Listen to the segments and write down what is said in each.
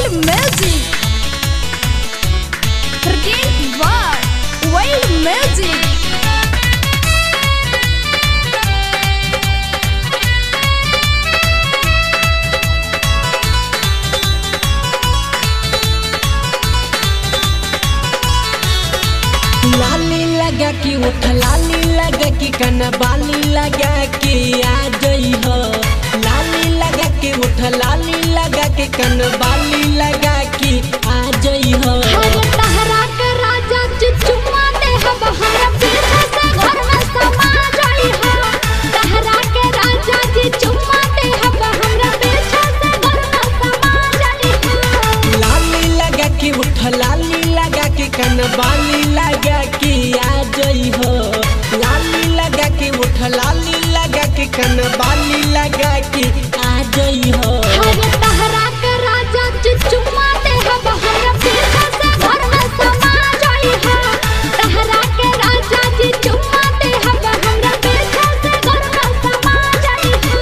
Wild Magic Forget what Wild Magic लाली लगा के उठ लाली लगा के कना बाली लगा के आ गई हो लाली लगा के उठ लाली लगा के कन बाली लगा के आ गई हो हरे तहरा के राजा जी चुम्मा दे हम हमरा पीछे से घर में समा जाई हो तहरा के राजा जी चुम्मा दे हम हमरा पीछे से घर में समा जाई हो लाली लगा के उठ लाली लगा के कन बाली लगा के आ गई हो लाली लगा के उठ लाली लगा के कन बाली लगा के आ गई हो हरे तहरा के राजा जी चुम्मा दे हम हमरा पीछे से घर में समा जाई हो तहरा के राजा जी चुम्मा दे हम हमरा पीछे से घर में समा जाई हो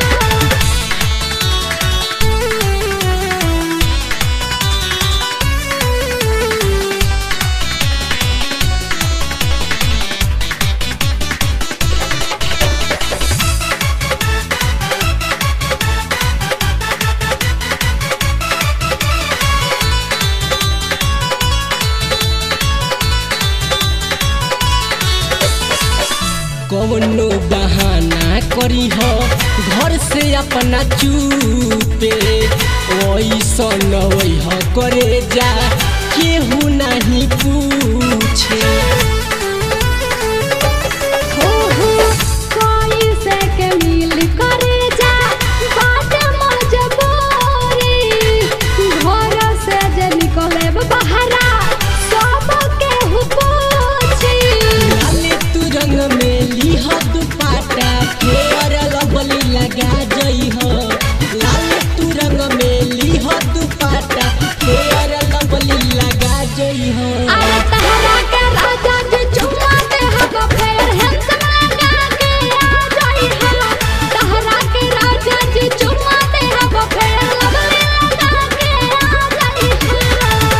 कौनो बहाना करी हो घर से अपना चूपे ओइसन वही करे जा केहू नहीं पूछे हो हो कोई से के मिल करे जा बात मजबूरी घर से जे निकले बहरा सब के हु पूछी लाले तू रंग में लिह दुपाटा फेर लबली लगा जई हो लाले तू रंग में लिह दुपाटा फेर लबली लगा जई हो अरे तहरा के राजा जी चुम्मा दे हम फेर हैंडसम लगा के आ जाई हो तहरा के राजा जी चुम्मा दे हम फेर लवली लगा के आ जाई हो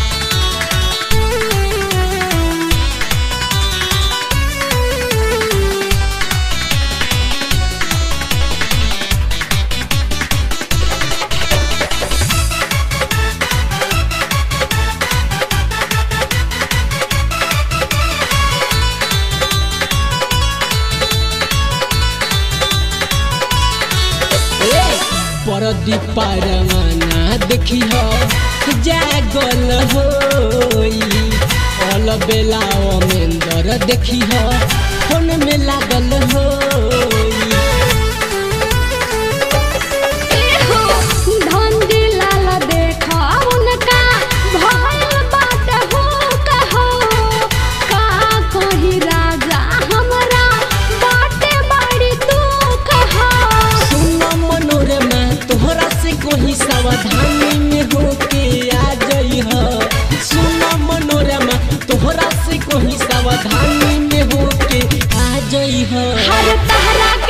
परदी पारवाना देखी हो जागल होई अल बेला अमेंदर देखी हो फोन में लागल होई एहो धंधी लाल देखा उनका भइल बात हो कहो का कही राजा हमरा बाटे बड़ी दुख हो सुन मनोरमा तोहरा से कोई सावधानी में होके आ गई हो सुन मनोरमा तोहरा से कोई सावधानी में होके आ गई हो हर तहरा